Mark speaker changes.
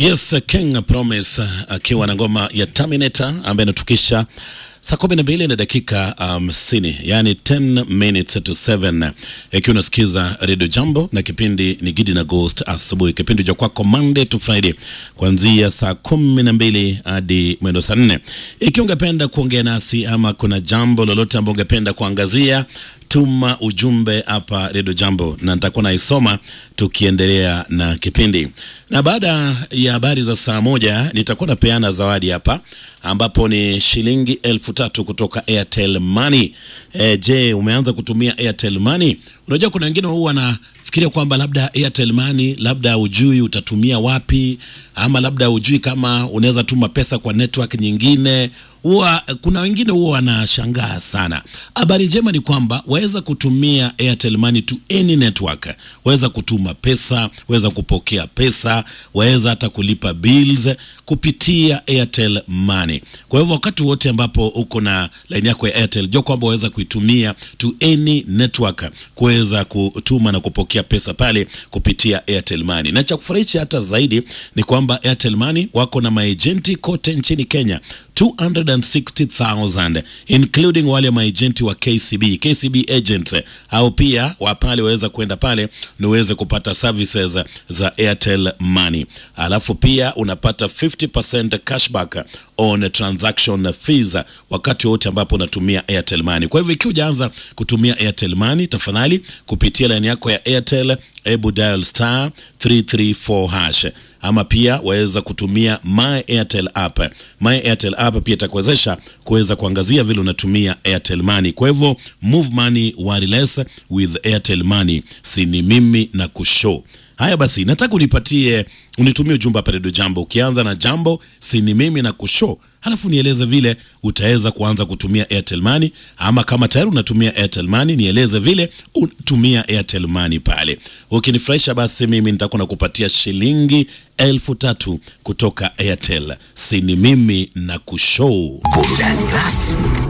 Speaker 1: Yes, King Promise akiwa na ngoma ya Terminator ambaye inatukisha saa kumi na mbili na dakika hamsini um, yani 10 minutes to 7 ikiwa unasikiza Radio Jambo na kipindi ni Gidi na Ghost asubuhi, kipindi cha kwako Monday to Friday kuanzia saa kumi na mbili hadi mwendo saa nne. Ikiwa ungependa kuongea nasi ama kuna jambo lolote ambalo ungependa kuangazia tuma ujumbe hapa Redio Jambo na nitakuwa naisoma tukiendelea na kipindi. Na baada ya habari za saa moja nitakuwa napeana zawadi hapa ambapo ni shilingi elfu tatu kutoka Airtel Money. E, je, umeanza kutumia Airtel Money? Unajua kuna wengine huwa wanafikiria kwamba labda Airtel Money labda ujui utatumia wapi, ama labda ujui kama unaweza tuma pesa kwa network nyingine huwa kuna wengine huwa wanashangaa sana. Habari njema ni kwamba waweza kutumia Airtel Money to any network, waweza kutuma pesa, waweza kupokea pesa, waweza hata kulipa bills kupitia Airtel Money. Kwa hivyo wakati wote ambapo uko na line yako ya Airtel, jua kwamba waweza kuitumia to any network kuweza kutuma na kupokea pesa pale kupitia Airtel Money. Na cha kufurahisha hata zaidi ni kwamba Airtel Money wako na maejenti kote nchini Kenya 260,000 including wale maejenti wa KCB KCB agents au pia wa pale waweza kwenda pale na uweze kupata services za Airtel Money, alafu pia unapata 50% cashback on transaction fees wakati wote ambapo unatumia Airtel Money. Kwa hivyo ikiwa hujaanza kutumia Airtel Money, tafadhali kupitia line yako ya Airtel, ebu dial star 334 hash ama pia waweza kutumia My Airtel app. My Airtel app pia itakuwezesha kuweza kuangazia vile unatumia Airtel Money. Kwa hivyo move money wireless with Airtel Money, si ni mimi na kushow Haya basi, nataka unipatie unitumie ujumbe hapa Redio Jambo, ukianza na jambo si ni mimi na kushow, halafu nieleze vile utaweza kuanza kutumia Airtel Money, ama kama tayari unatumia Airtel Money nieleze vile unatumia Airtel Money pale. Ukinifurahisha basi mimi nitakuwa nakupatia shilingi elfu tatu kutoka Airtel. Si ni mimi na kushow
Speaker 2: Burudani rasmi